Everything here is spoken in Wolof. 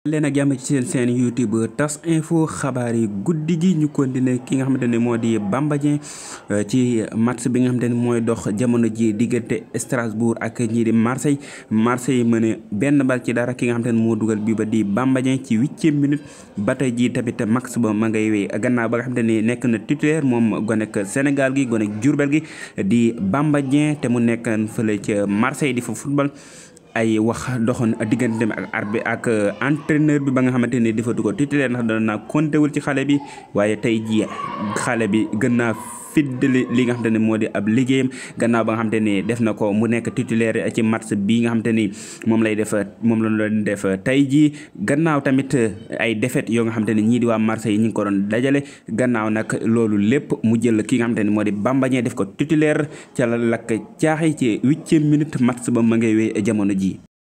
leen ak jàmm ci seen seen youtube tas info xabaar yi guddi gi ñu continuer ki nga xamante ne moo di Bamba Dieng ci match bi nga xamante ne mooy dox jamono ji diggante Strasbourg ak ñii di Marseille Marseille mëne benn bal ci dara ki nga xamante ne moo dugal bii ba di Bamba Dieng ci huitième minute ba tey ji tamit max ba ma ngay wéy gannaaw ba nga xamante ne nekk na titulaire moom gonek Sénégal gi gonek Diourbel gi di Bamba Dieng te mu nekk fële ca Marseille di fa football ay wax doxoon diggante ak arbitre ak entraîneur bi ba nga xamante ne dafa du ko titulaire ndax dana naa compté wul ci xale bi waaye tey jii xale bi gën naa fiddali li nga xamante ne moo di ab liggéeyam gannaaw ba nga xamante ne def na ko mu nekk titulaire ci match bi nga xamante ni moom lay def moom la doon def tey jii gannaaw tamit ay défaite yoo nga xamante ne ñii di waa Marseille ñi ngi ko doon dajale gannaaw nag loolu lépp mu jël ki nga xamante ne moo di Bamba Dieng def ko titulaire ca la lakk caaxi ci huitième minute match ba ma ngay wéy jamono ji